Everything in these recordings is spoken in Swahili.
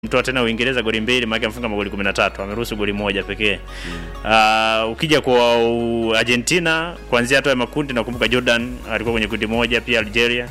mtoa tena Uingereza goli mbili, maana amefunga magoli 13, ameruhusu goli moja pekee. Uh, ukija kwa uh, Argentina kuanzia hatua ya makundi, nakumbuka Jordan alikuwa kwenye kundi moja, pia Algeria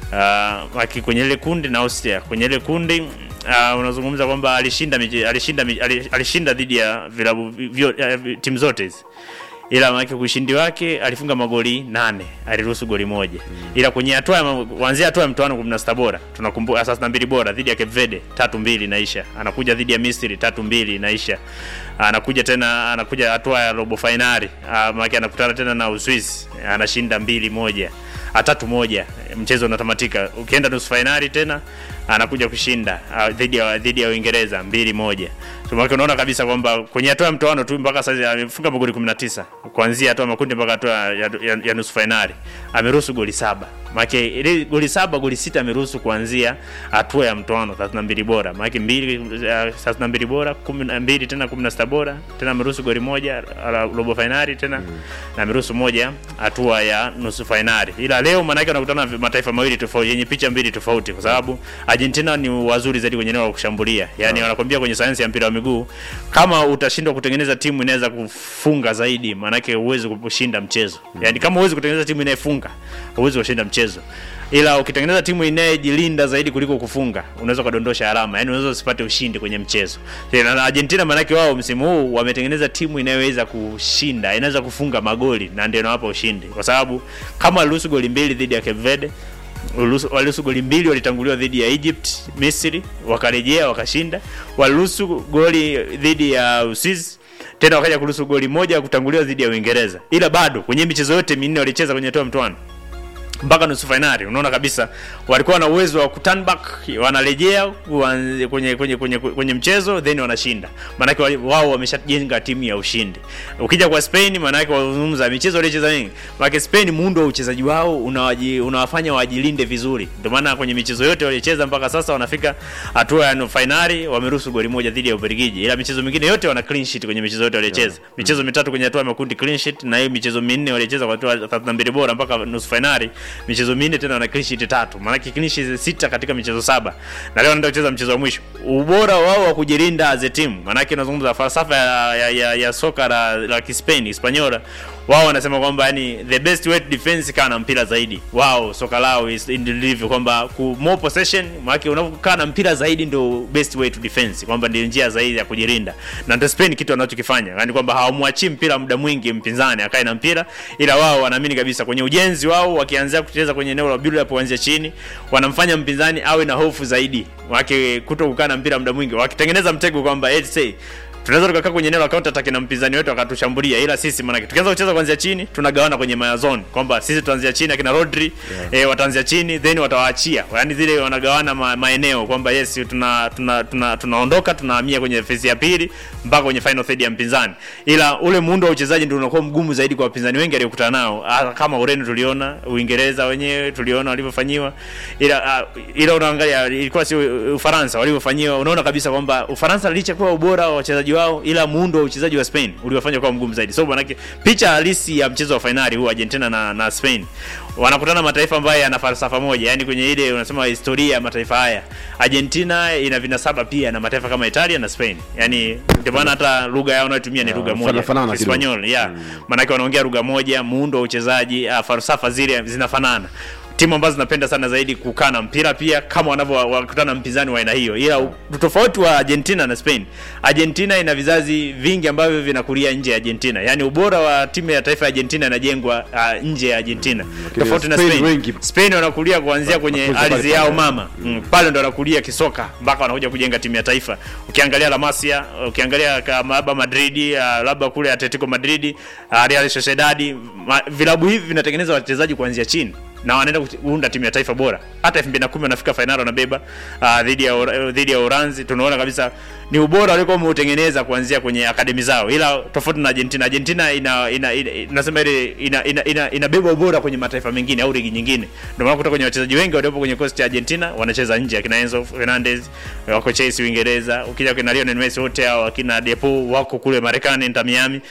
uh, aki kwenye ile kundi na Austria kwenye ile kundi uh, unazungumza kwamba alishinda miji- alishinda miji- ali- alishinda dhidi ya vilabu vyo- uh, timu zote hizi ila maana ushindi wake alifunga magoli nane aliruhusu goli moja ila kwenye hatua ya ma- kuanzia hatua ya mtoano 16 bora tunakumbuka sasa mbili bora dhidi ya Cape Verde tatu mbili inaisha anakuja dhidi ya Misri tatu mbili inaisha anakuja tena anakuja hatua ya robo finali maana anakutana tena na Uswisi anashinda mbili moja ah, tatu moja mchezo unatamatika ukienda nusu finali tena anakuja kushinda ah, dhidi ya dhidi ya Uingereza mbili moja so maana unaona kabisa kwamba kwenye hatua ya mtoano tu mpaka sasa amefunga magoli 19 kuanzia hatua ya makundi mpaka hatua ya, ya, ya nusu finali ameruhusu goli saba maana ile goli saba goli sita ameruhusu kuanzia hatua ya mtoano 32 bora maana mbili uh, 32 bora 12 tena 16 bora tena ameruhusu goli moja ala- robo finali tena na ameruhusu moja hatua ya nusu finali ila leo maana yake wanakutana na mataifa mawili tofauti yenye picha mbili tofauti kwa sababu Argentina ni wazuri zaidi kwenye eneo la kushambulia yani wanakwambia kwenye sayansi ya mpira wa miguu kama utashindwa kutengeneza timu inaweza kufunga zaidi maanake huwezi kushinda mchezo yani kama huwezi kutengeneza timu inayefunga huwezi kushinda mchezo ila ukitengeneza timu inayejilinda zaidi kuliko kufunga unaweza ukadondosha alama yani unaweza usipate ushindi kwenye mchezo Tena na Argentina maanake wao msimu huu wametengeneza timu inayoweza kushinda inaweza kufunga magoli na ndio inawapa ushindi kwa sababu kama waliruhusu goli mbili dhidi ya Cape Verde waliruhusu waliruhusu goli mbili walitanguliwa dhidi ya Egypt, Misri, wakarejea wakashinda. Waliruhusu goli dhidi ya Uswizi tena wakaja kuruhusu goli moja kutanguliwa dhidi ya Uingereza, ila bado kwenye michezo yote minne walicheza kwenye hatua ya mtoano mpaka nusu fainali, unaona kabisa walikuwa na uwezo wa kuturn back, wanarejea kuanze- kwenye kwenye kwenye kwenye mchezo then wanashinda. Maanake wali- wao wameshajenga timu ya ushindi. Ukija kwa Spain, maanake wazungumza michezo waliocheza mingi, maanake Spain muundo wa uchezaji wao unawaji, unawafanya wajilinde vizuri, ndio maana kwenye michezo yote waliocheza mpaka sasa wanafika hatua ya nusu fainali, wameruhusu goli moja dhidi ya Ubelgiji, ila michezo mingine yote wana clean sheet kwenye michezo yote waliocheza. Michezo mitatu kwenye hatua ya makundi clean sheet, na hiyo michezo minne waliocheza kwa hatua ya 32 bora mpaka nusu fainali michezo minne tena wana clean sheet tatu, maanake clean sheet sita katika michezo saba, na leo wanaenda kucheza mchezo wa mwisho. Ubora wao wa kujilinda as a team, maanake unazungumza falsafa ya, ya, ya, ya soka la, la Kispain Hispaniola, wao wanasema kwamba yani the best way to defense kaa na mpira zaidi. Wao soka lao is indivisible, kwamba ku more possession, maanake unapokaa na mpira zaidi ndio best way to defense, kwamba ndio njia zaidi ya kujilinda, na ndio Spain kitu wanachokifanya, yani kwamba hawamwachii mpira muda mwingi mpinzani akae na mpira, ila wao wanaamini kabisa kwenye ujenzi wao, wakianzia kucheza kwenye eneo la build up kuanzia chini, wanamfanya mpinzani awe na hofu zaidi, wake kuto kukaa na mpira muda mwingi, wakitengeneza mtego kwamba let's say tunaweza tukakaa kwenye eneo la counter attack na mpinzani wetu akatushambulia, ila sisi maana tukianza kucheza kuanzia chini tunagawana kwenye my zone kwamba sisi tuanzia chini akina Rodri yeah. eh, wataanzia chini then watawaachia, yani zile wanagawana ma, maeneo kwamba yes tuna tuna tuna tunaondoka tunahamia kwenye phase ya pili mpaka kwenye final third ya mpinzani, ila ule muundo wa uchezaji ndio unakuwa mgumu zaidi kwa wapinzani wengi aliokutana nao, Ah, kama Ureno tuliona, Uingereza wenyewe tuliona walivyofanyiwa, ila uh, ila unaangalia ilikuwa si Ufaransa walivyofanyiwa, unaona kabisa kwamba Ufaransa licha kuwa ubora wa wachezaji wao, ila muundo wa uchezaji wa Spain uliwafanya kuwa mgumu zaidi. So manake picha halisi ya mchezo wa fainali huu Argentina na, na Spain wanakutana mataifa ambayo yana falsafa moja, yani kwenye ile unasema historia ya mataifa haya, Argentina ina vinasaba pia na mataifa kama Italia na Spain, yani ndio maana hata lugha yao wanayotumia ni lugha moja, fanafanana kidogo. Hispaniol, yeah. Maanake wanaongea lugha moja, muundo wa uchezaji, uh, falsafa zile zinafanana timu ambazo zinapenda sana zaidi kukaa na mpira pia kama wanavyokutana na mpinzani wa aina hiyo, ila u- tofauti wa Argentina na Spain, Argentina ina vizazi vingi ambavyo vinakulia nje ya Argentina, yaani ubora wa timu ya taifa ya Argentina inajengwa uh, nje ya Argentina lakini tofauti na Spain Spain. wengi- Spain wanakulia kuanzia kwenye mafunzo pale ardhi yao pale. mama mm, pale ndo wanakulia kisoka mpaka wanakuja kujenga timu ya taifa. Ukiangalia La Masia, ukiangalia kama labda Madrid, uh, labda kule Atletico Madrid, uh, Real Sociedad, ma, vilabu hivi vinatengeneza wachezaji kuanzia chini na wanaenda kuunda timu ya taifa bora. Hata 2010 wanafika fainali wanabeba uh, dhidi ya Ura- dhidi ya Uranzi, tunaona kabisa ni ubora walikuwa wameutengeneza kuanzia kwenye akademi zao, ila tofauti na Argentina. Argentina ina ina, ina, nasema ile ina, ina, ina, inabeba ubora kwenye mataifa mengine au ligi nyingine. Ndio maana kutoka kwenye wachezaji wengi waliopo kwenye kosti ya Argentina wanacheza nje, akina Enzo Fernandez wako Chelsea Uingereza, ukija kina Lionel Messi wote hao akina Depo wako kule Marekani Inter Miami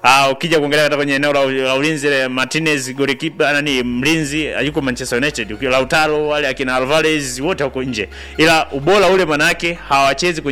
Ah, ukija kuangalia hata kwenye eneo la, la ulinzi ile Martinez goalkeeper nani mlinzi yuko Manchester United, ukiwa Lautaro wale akina Alvarez wote wako nje, ila ubora ule manake hawachezi kwenye